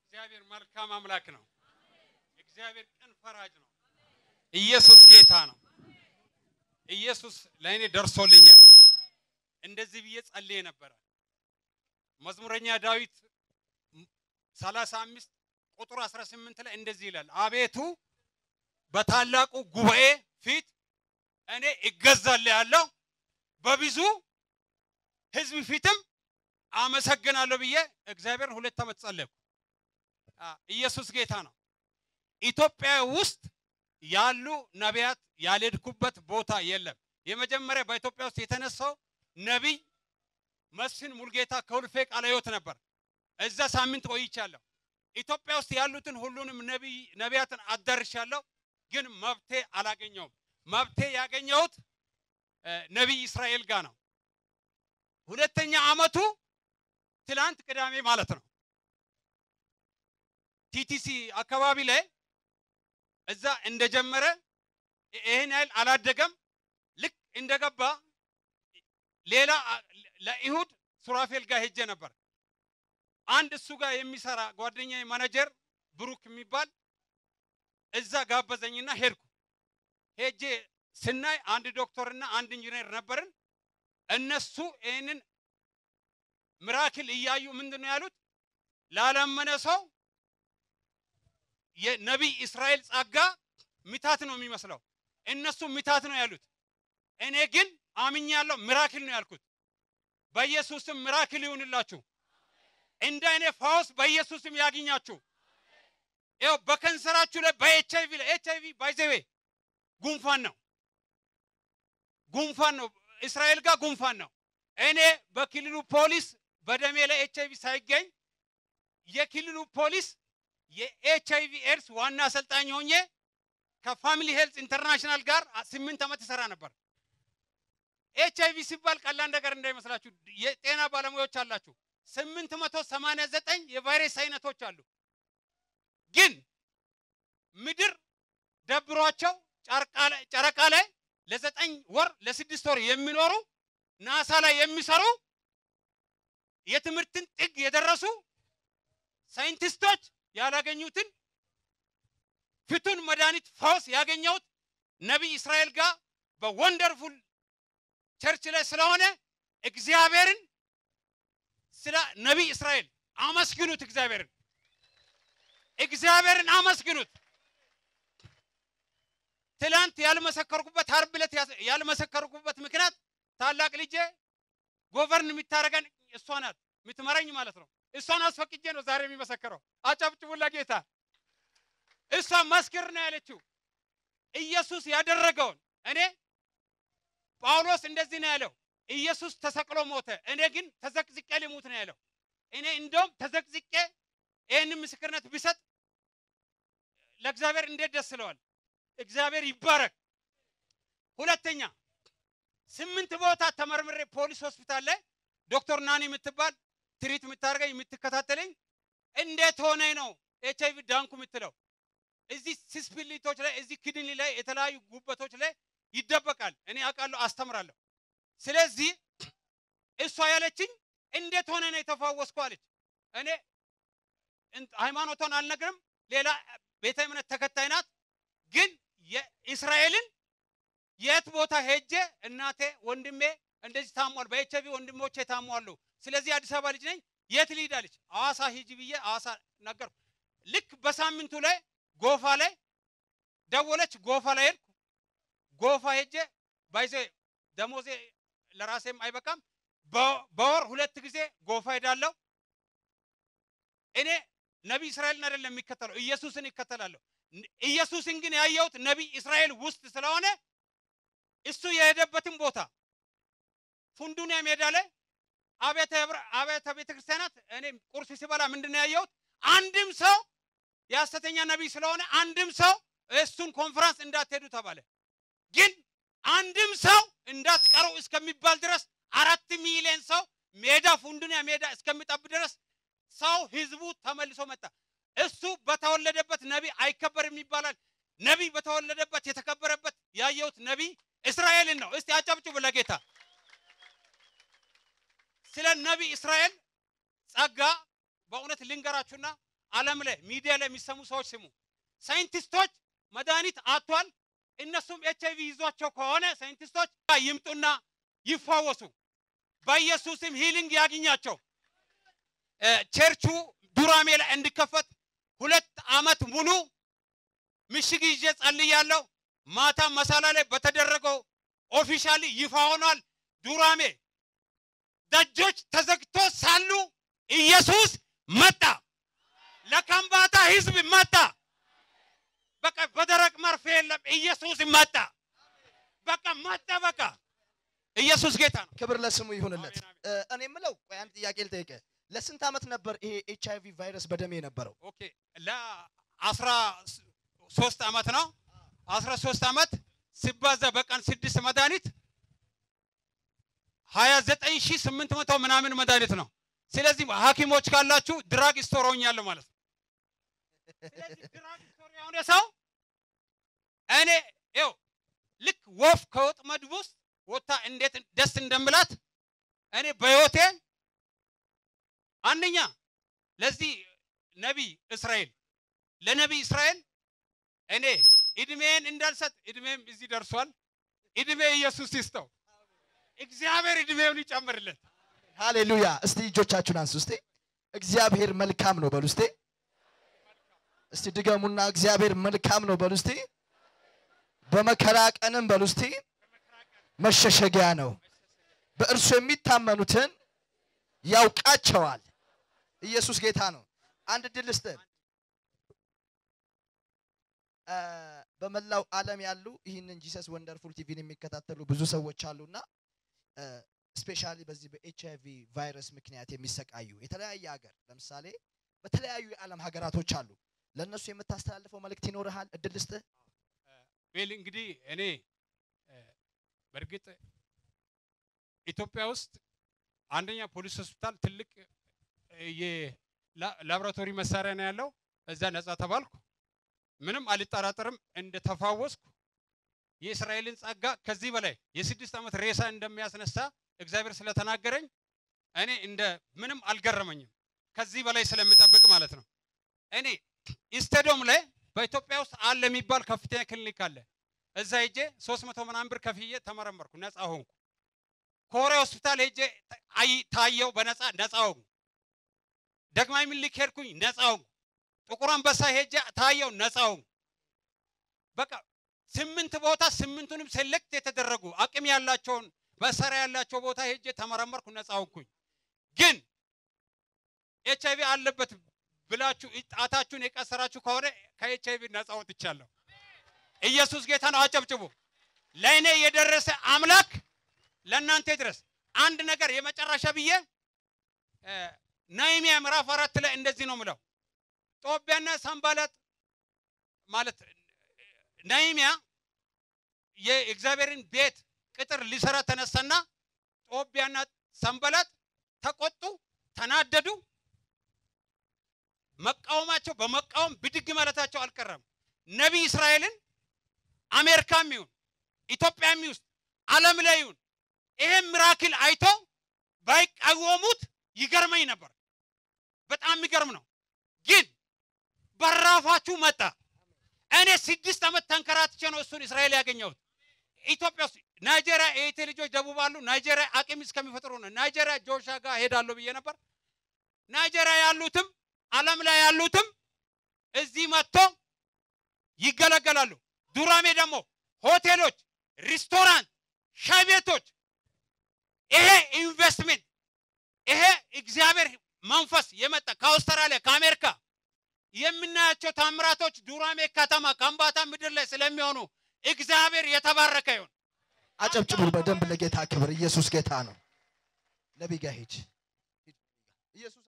እግዚአብሔር መልካም አምላክ ነው። እግዚአብሔር ቅን ፈራጅ ነው። ኢየሱስ ጌታ ነው። ኢየሱስ ለእኔ ደርሶልኛል። እንደዚህ ብዬ ጸልዬ ነበረ። መዝሙረኛ ዳዊት 35 ቁጥር 18 ላይ እንደዚህ ይላል፣ አቤቱ በታላቁ ጉባኤ ፊት እኔ እገዛልሃለሁ፣ በብዙ ሕዝብ ፊትም አመሰግናለሁ ብዬ እግዚአብሔርን ሁለት ዓመት ጸለይኩ። ኢየሱስ ጌታ ነው። ኢትዮጵያ ውስጥ ያሉ ነቢያት ያልሄድኩበት ቦታ የለም። የመጀመሪያ በኢትዮጵያ ውስጥ የተነሳው ነቢይ መስፍን ሙልጌታ ከሁልፌ ቃለ ሕይወት ነበር። እዛ ሳምንት ቆይቻለሁ። ኢትዮጵያ ውስጥ ያሉትን ሁሉንም ነቢይ ነቢያትን አዳርሻለሁ፣ ግን መብቴ አላገኘውም። መብቴ ያገኘሁት ነቢይ እስራኤል ጋር ነው። ሁለተኛ ዓመቱ ትላንት ቅዳሜ ማለት ነው። ቲቲሲ አካባቢ ላይ እዛ እንደጀመረ ይህን ያህል አላደገም። ልክ እንደገባ ሌላ ለኢሁድ ሱራፌል ጋር ሄጄ ነበር። አንድ እሱ ጋር የሚሰራ ጓደኛ ማኔጀር ብሩክ የሚባል እዛ ጋበዘኝና ሄድኩ። ሄጄ ስናይ አንድ ዶክተርና አንድ ኢንጂነር ነበርን። እነሱ ይህንን ምራክል እያዩ ምንድን ነው ያሉት? ላላመነ ሰው የነቢይ እስራኤል ጸጋ ሚታት ነው የሚመስለው። እነሱ ሚታት ነው ያሉት። እኔ ግን አምኛለሁ፣ ሚራክል ነው ያልኩት። በኢየሱስም ሚራክል ይሁንላችሁ። እንደ እኔ ፈውስ በኢየሱስም ያግኛችሁ። ይኸው በከንሰራችሁ ላይ በኤች አይቪ ላይ ኤች አይቪ ባይዘዌ ጉንፋን ነው፣ ጉንፋን ነው። እስራኤል ጋር ጉንፋን ነው። እኔ በክልሉ ፖሊስ በደሜ ላይ ኤች አይቪ ሳይገኝ የክልሉ ፖሊስ የኤች አይቪ ኤድስ ዋና አሰልጣኝ ሆኜ ከፋሚሊ ሄልዝ ኢንተርናሽናል ጋር ስምንት ዓመት ይሰራ ነበር። ኤች አይቪ ሲባል ቀላል ነገር እንዳይመስላችሁ የጤና ባለሙያዎች አላችሁ። ስምንት መቶ ሰማንያ ዘጠኝ የቫይረስ አይነቶች አሉ። ግን ምድር ደብሯቸው ጨረቃ ላይ ለዘጠኝ ወር ለስድስት ወር የሚኖሩ ናሳ ላይ የሚሰሩ የትምህርትን ጥግ የደረሱ ሳይንቲስቶች ያላገኙትን ፍቱን መድኃኒት ፈውስ ያገኘሁት ነቢይ እስራኤል ጋር በወንደርፉል ቸርች ላይ ስለሆነ እግዚአብሔርን ስለ ነቢይ እስራኤል አመስግኑት። እግዚአብሔርን እግዚአብሔርን አመስግኑት። ትላንት ያልመሰከርኩበት ዓርብ ዕለት ያልመሰከርኩበት ምክንያት ታላቅ ልጄ ጎቨርን የምታደርገን እሷ ናት፣ የምትመረኝ ማለት ነው። እሷን አስፈቅጄ ነው ዛሬ የሚመሰክረው። አጨብጭቡላ ጌታ። እሷ መስክር ነው ያለችው ኢየሱስ ያደረገውን። እኔ ጳውሎስ እንደዚህ ነው ያለው፣ ኢየሱስ ተሰቅሎ ሞተ፣ እኔ ግን ተዘቅዝቄ ልሙት ነው ያለው። እኔ እንደውም ተዘቅዝቄ ይህንን ምስክርነት ብሰጥ ለእግዚአብሔር እንዴት ደስ ይለዋል። እግዚአብሔር ይባረክ። ሁለተኛ ስምንት ቦታ ተመርምሬ ፖሊስ ሆስፒታል ላይ ዶክተር ናኒ የምትባል ትሪት የምታደርገኝ የምትከታተለኝ እንዴት ሆነ ነው ኤች አይቪ ዳንኩ የምትለው እዚህ ሲስፒሊቶች ላይ እዚህ ክድኒ ላይ የተለያዩ ጉበቶች ላይ ይደበቃል። እኔ አውቃለሁ፣ አስተምራለሁ። ስለዚህ እሷ ያለችኝ እንዴት ሆነ ነው የተፋወስኩ አለች። እኔ ሃይማኖቷን አልነግርም፣ ሌላ ቤተ እምነት ተከታይ ናት። ግን የእስራኤልን የት ቦታ ሄጄ እናቴ ወንድሜ እንደዚህ ታሟል፣ በኤች አይቪ ወንድሞቼ ታሟሉ። ስለዚህ አዲስ አበባ ልጅ ነኝ፣ የት ልሂድ አለች። ሐዋሳ ሂጂ ብዬ ሐዋሳ ነገርኩ። ልክ በሳምንቱ ላይ ጎፋ ላይ ደወለች። ጎፋ ላይ ሄድኩ። ጎፋ ሄጄ ባይዘ ደሞዜ ለራሴም አይበቃም። በወር ሁለት ጊዜ ጎፋ ሄዳለሁ። እኔ ነቢይ እስራኤልን አይደለም የሚከተለው ኢየሱስን ይከተላለሁ። ኢየሱስን ግን ያየሁት ነቢይ እስራኤል ውስጥ ስለሆነ እሱ የሄደበትን ቦታ ፉንዱንያ ሜዳ ላይ አብያተ ቤተ ክርስቲያናት እኔ ቁርስ ሲበላ ምንድን ነው ያየሁት? አንድም ሰው የሐሰተኛ ነቢይ ስለሆነ አንድም ሰው እሱን ኮንፈረንስ እንዳትሄዱ ተባለ። ግን አንድም ሰው እንዳትቀሩ እስከሚባል ድረስ አራት ሚሊዮን ሰው ሜዳ ፉንዱንያ ሜዳ እስከሚጠብ ድረስ ሰው ህዝቡ ተመልሶ መጣ። እሱ በተወለደበት ነቢይ አይከበርም ይባላል። ነቢይ በተወለደበት የተከበረበት ያየሁት ነቢይ እስራኤልን ነው። እስቲ አጨብጭቡ ለጌታ። ስለ ነቢይ እስራኤል ጸጋ በእውነት ልንገራችሁና ዓለም ላይ ሚዲያ ላይ የሚሰሙ ሰዎች ስሙ። ሳይንቲስቶች መድኃኒት አጥቷል። እነሱም ኤች አይቪ ይዟቸው ከሆነ ሳይንቲስቶች ይምጡና ይፋወሱ። በኢየሱስም ሂሊንግ ያግኛቸው። እ፣ ቸርቹ ዱራሜ ላይ እንዲከፈት ሁለት ዓመት ሙሉ ምሽግ ይዤ ጸልያለሁ። ማታ መሳላ ላይ በተደረገው ኦፊሻሊ ይፋ ሆኗል። ዱራሜ ደጆች ተዘግቶ ሳሉ ኢየሱስ መጣ። ለከምባታ ህዝብ መጣ። በቃ በደረቅ መርፌ የለም። ኢየሱስ መጣ። በቃ መጣ። በቃ ኢየሱስ ጌታ ነው። ክብር ለስሙ ይሁንለት። አሜን፣ አሜን። እ፣ እኔ የምለው ቆይ አንድ ጥያቄ ልጠይቅ። ለስንት ዓመት ነበር ይሄ ኤች አይቪ ቫይረስ በደሜ የነበረው? ኦኬ ለአስራ ሶስት ዓመት ነው። አስራ ሶስት ዓመት ሲባዛ በቀን ስድስት መድኃኒት ሀያ ዘጠኝ ሺህ ስምንት መቶ ምናምን መድኃኒት ነው። ስለዚህ ሐኪሞች ካላችሁ ድራግ ስቶር ሆኛለሁ ማለት ነው። ስለዚህ ድራግ ስቶር የሆነ ሰው እኔ ይኸው ልክ ወፍ ከወጥመድ ውስጥ ወጥታ እንዴት ደስ እንደምላት እኔ በሕይወቴ አንደኛ ለዚህ ነቢይ እስራኤል ለነቢይ እስራኤል እኔ እድሜን እንዳልሰጥ እድሜም እዚህ ደርሷል። እድሜ ኢየሱስ ይስጠው። እግዚአብሔር እድሜውን ይጨምርለት። ሃሌሉያ። እስቲ እጆቻችሁን አንሱ። እስቲ እግዚአብሔር መልካም ነው በሉ። እስቲ እስቲ ድገሙና እግዚአብሔር መልካም ነው በሉ። እስቲ በመከራ ቀንም በሉ። እስቲ መሸሸጊያ ነው። በእርሱ የሚታመኑትን ያውቃቸዋል። ኢየሱስ ጌታ ነው። አንድ ድል ስጥ። በመላው ዓለም ያሉ ይህንን ጂሰስ ወንደርፉል ቲቪን የሚከታተሉ ብዙ ሰዎች አሉና ስፔሻሊ በዚህ በኤች አይቪ ቫይረስ ምክንያት የሚሰቃዩ የተለያየ ሀገር ለምሳሌ በተለያዩ የዓለም ሀገራቶች አሉ። ለእነሱ የምታስተላልፈው መልእክት ይኖርሃል? እድል ስጥህ። ቤል እንግዲህ እኔ እ፣ በእርግጥ ኢትዮጵያ ውስጥ አንደኛ ፖሊስ ሆስፒታል ትልቅ እ፣ የላቦራቶሪ መሳሪያ ነው ያለው። እዛ ነጻ ተባልኩ። ምንም አልጠራጠርም እንደተፋወስኩ የእስራኤልን ጸጋ ከዚህ በላይ የስድስት ዓመት ሬሳ እንደሚያስነሳ እግዚአብሔር ስለተናገረኝ እኔ እንደ ምንም አልገረመኝም። ከዚህ በላይ ስለምጠብቅ ማለት ነው። እኔ ኢስቴዶም ላይ በኢትዮጵያ ውስጥ አለ የሚባል ከፍተኛ ክሊኒክ አለ። እዛ ሄጄ ሶስት መቶ ምናምን ብር ከፍዬ ተመረመርኩ፣ ነፃ ሆንኩ። ኮሬ ሆስፒታል ሄጄ አይ- ታየው፣ በነፃ ነፃ ሆንኩ። ደግማዊ ምኒልክ ሄድኩኝ፣ ነፃ ሆንኩ። ጥቁር አንበሳ ሄጄ ታየው፣ ነፃ ሆንኩ። በቃ ስምንት ቦታ ስምንቱንም ሴሌክት የተደረጉ አቅም ያላቸውን መሳሪያ ያላቸው ቦታ ሄጄ ተመረመርኩ፣ ነፃ ሆንኩኝ። ግን ኤች አይቪ አለበት ብላችሁ ጣታችሁን የቀሰራችሁ ከሆነ ከኤች አይቪ ነፃ ወጥቻለሁ። ኢየሱስ ጌታ ነው። አጨብጭቡ። ለእኔ የደረሰ አምላክ ለእናንተ ይድረስ። አንድ ነገር የመጨረሻ ብዬ እ፣ ነህምያ ምዕራፍ አራት ላይ እንደዚህ ነው ምለው ጦቢያና ሰንባላጥ ማለት ነህምያ የእግዚአብሔርን ቤት ቅጥር ሊሰራ ተነሳና ጦቢያና ሰንባላጥ ተቆጡ፣ ተናደዱ። መቃወማቸው በመቃወም ብድግ ማለታቸው አልቀረም። ነቢይ እስራኤልን አሜሪካም ይሁን ኢትዮጵያም ውስጥ ዓለም ላይ ይሁን ይሄን ሚራክል አይቶ ባይቃወሙት ይገርመኝ ነበር። በጣም የሚገርም ነው። ግን በራፋችሁ መጣ። እኔ ስድስት ዓመት ተንከራትቼ ነው እሱን እስራኤል ያገኘሁት። ኢትዮጵያ ውስጥ ናይጄሪያ የኢቴ ልጆች ደቡብ አሉ። ናይጄሪያ አቅም እስከሚፈጥሩ ነው። ናይጄሪያ ጆሻ ጋር ሄዳለሁ ብዬ ነበር። ናይጄሪያ ያሉትም ዓለም ላይ ያሉትም እዚህ መጥቶ ይገለገላሉ። ዱራሜ ደግሞ ሆቴሎች፣ ሪስቶራንት፣ ሻይ ቤቶች ይሄ ኢንቨስትሜንት ይሄ እግዚአብሔር መንፈስ የመጣ ከአውስትራሊያ ከአሜሪካ የምናያቸው ታምራቶች ዱራሜ ከተማ ከምባታ ምድር ላይ ስለሚሆኑ እግዚአብሔር የተባረከ ይሁን። አጨብጭቡ በደንብ ለጌታ ክብር። ኢየሱስ ጌታ ነው። ነቢይ ጋር ሂድ። ኢየሱስ